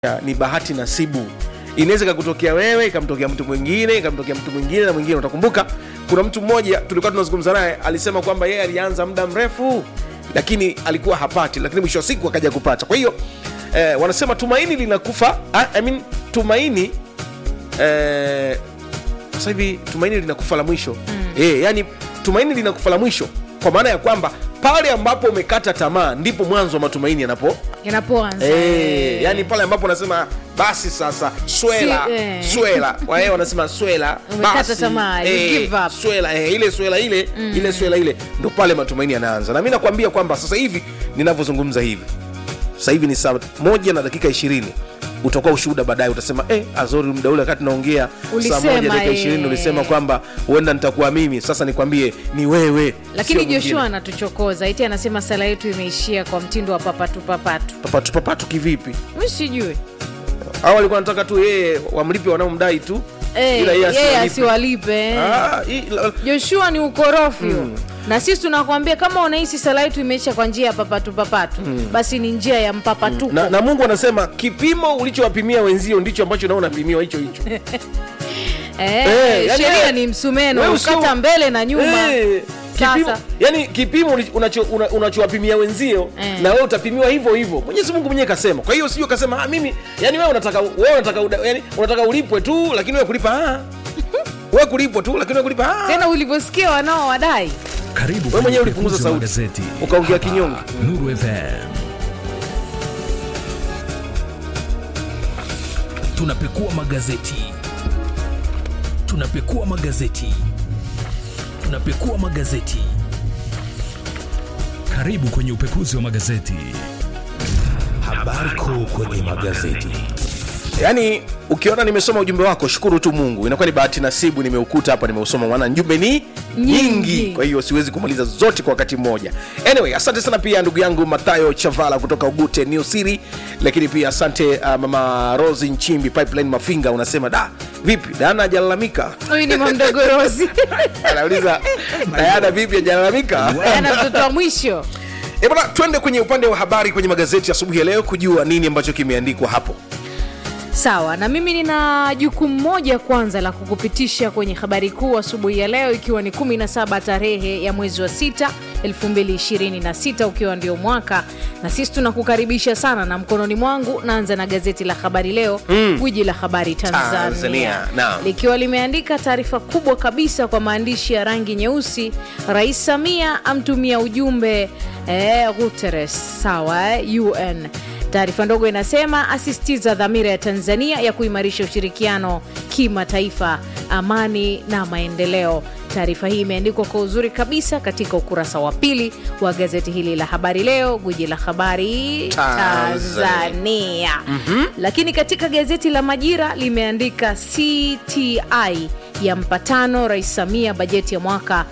Ya, ni bahati nasibu inaweza ikakutokea wewe ikamtokea mtu mwingine ikamtokea mtu mwingine na mwingine utakumbuka kuna mtu mmoja tulikuwa tunazungumza naye alisema kwamba yeye alianza muda mrefu lakini alikuwa hapati lakini mwisho wa siku akaja kupata kwa hiyo eh, wanasema tumaini linakufa ah, I mean, tumaini eh, sasa hivi tumaini linakufa la mwisho mm. eh, yani tumaini linakufa la mwisho kwa maana ya kwamba pale ambapo umekata tamaa ndipo mwanzo wa matumaini yanapo yanapoanza Eh, yani pale ambapo unasema basi sasa swela Si- eh. swela wae wanasema swela Umekata basi, tamaa, you give up. swela eh, ile swela ile ile swela ile ndo pale matumaini yanaanza na mi nakwambia kwamba sasa hivi ninavyozungumza hivi sasa hivi ni saa moja na dakika ishirini utakuwa ushuhuda baadaye utasema eh, azori muda ule wakati naongea saa Ulisema, moja dakika eh. ishirini ulisema kwamba huenda nitakuwa mimi sasa nikwambie ni wewe lakini sio mwingine. joshua anatuchokoza iti anasema sala yetu imeishia kwa mtindo wa papatu papatu papatu papatu kivipi mi sijui au alikuwa anataka tu yeye wamlipe wanaomdai tu Eh, ila yeye yeye asiwalipe. asiwalipe Ah, hii- la- joshua ni ukorofi mm. na sisi tunakwambia kama unahisi sala yetu imeisha kwa njia ya papatu papatu mm. basi ni njia ya mpapatuko na, na mungu anasema kipimo ulichowapimia wenzio ndicho ambacho nao unapimiwa hicho hicho eh, Eh, yani sheria wewe- ni msumeno wewe usio- ukata mbele na nyuma Eh, kipimo, Sasa. yani kipimo ulicho- unacho- una- unachowapimia wenzio Eh. na wewe utapimiwa hivyo hivyo mwenyezi mungu mwenyewe kasema kwa hiyo sio kasema ah, mimi yani wewe unataka wewe unataka uda- yani, unataka ulipwe tu lakini wewe kulipa ah. wewe kulipwa tu lakini wewe kulipa ah. tena ulivyosikia wanao wadai Karibu Wewe mwenyewe kwenye ulipunguza upekuzi wa sauti. magazeti. Ukaongea Hapa, kinyonge. Nuru FM. Tunapekua magazeti. Tunapekua magazeti. Tunapekua magazeti. Karibu kwenye upekuzi wa magazeti. Habari kuu kwenye magazeti. yaani ukiona nimesoma ujumbe wako shukuru tu mungu inakuwa ni bahati nasibu nimeukuta hapa nimeusoma maana njumbe ni nyingi, Nyingi. kwa hiyo siwezi kumaliza zote kwa wakati mmoja anyway asante sana pia ndugu yangu mathayo chavala kutoka ugute new city lakini pia asante uh, mama rosi nchimbi pipeline mafinga unasema da vipi dana ajalalamika huyu ni mamdogorozi anauliza dayana vipi ajalalamika ana mtoto wa mwisho E bwana, twende kwenye upande wa habari kwenye magazeti asubuhi ya leo kujua nini ambacho kimeandikwa hapo. sawa na mimi nina jukumu moja kwanza la kukupitisha kwenye habari kuu asubuhi ya leo ikiwa ni 17 tarehe ya mwezi wa 6 2026 ukiwa ndio mwaka na sisi tunakukaribisha sana na mkononi mwangu naanza na gazeti la habari leo gwiji la habari tanzania, Tanzania, naam. likiwa limeandika taarifa kubwa kabisa kwa maandishi ya rangi nyeusi rais samia amtumia ujumbe eh, guteres sawa eh, un taarifa ndogo inasema asisitiza dhamira ya tanzania ya kuimarisha ushirikiano kimataifa amani na maendeleo taarifa hii imeandikwa kwa uzuri kabisa katika ukurasa wa pili wa gazeti hili la habari leo gwiji la habari Tanzania. tanzania mm-hmm. lakini katika gazeti la majira limeandika cti ya mpatano rais samia bajeti ya mwaka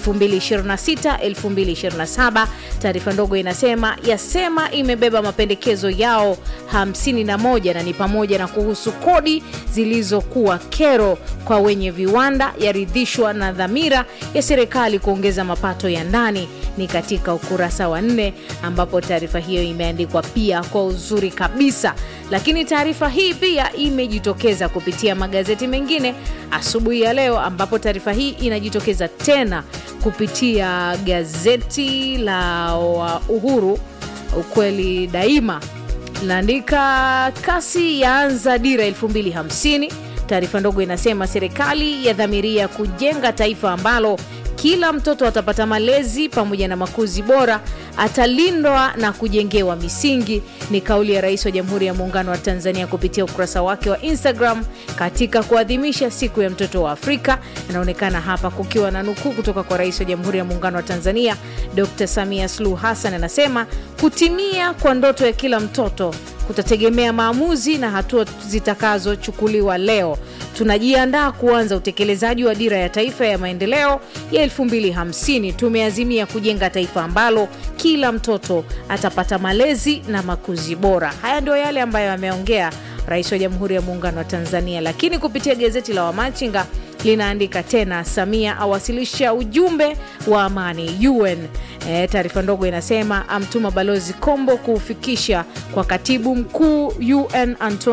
2026-2027 taarifa ndogo inasema yasema imebeba mapendekezo yao 51 na ni pamoja na kuhusu kodi zilizokuwa kero kwa wenye viwanda yaridhishwa na dhamira ya serikali kuongeza mapato ya ndani ni katika ukurasa wa nne ambapo taarifa hiyo imeandikwa pia kwa uzuri kabisa lakini taarifa hii pia imejitokeza kupitia magazeti mengine asubuhi ya leo ambapo taarifa hii inajitokeza tena kupitia gazeti la wa uhuru ukweli daima linaandika kasi yaanza dira 250 taarifa ndogo inasema serikali yadhamiria kujenga taifa ambalo kila mtoto atapata malezi pamoja na makuzi bora atalindwa na kujengewa misingi ni kauli ya rais wa jamhuri ya muungano wa tanzania kupitia ukurasa wake wa instagram katika kuadhimisha siku ya mtoto wa afrika inaonekana hapa kukiwa na nukuu kutoka kwa rais wa jamhuri ya muungano wa tanzania dr samia suluhu hassan anasema kutimia kwa ndoto ya kila mtoto kutategemea maamuzi na hatua zitakazochukuliwa leo tunajiandaa kuanza utekelezaji wa dira ya taifa ya maendeleo ya 250 tumeazimia kujenga taifa ambalo kila mtoto atapata malezi na makuzi bora haya ndio yale ambayo ameongea rais wa jamhuri ya muungano wa tanzania lakini kupitia gazeti la wamachinga linaandika tena, Samia awasilisha ujumbe wa amani UN. E, taarifa ndogo inasema amtuma Balozi Kombo kuufikisha kwa katibu mkuu UN Antonio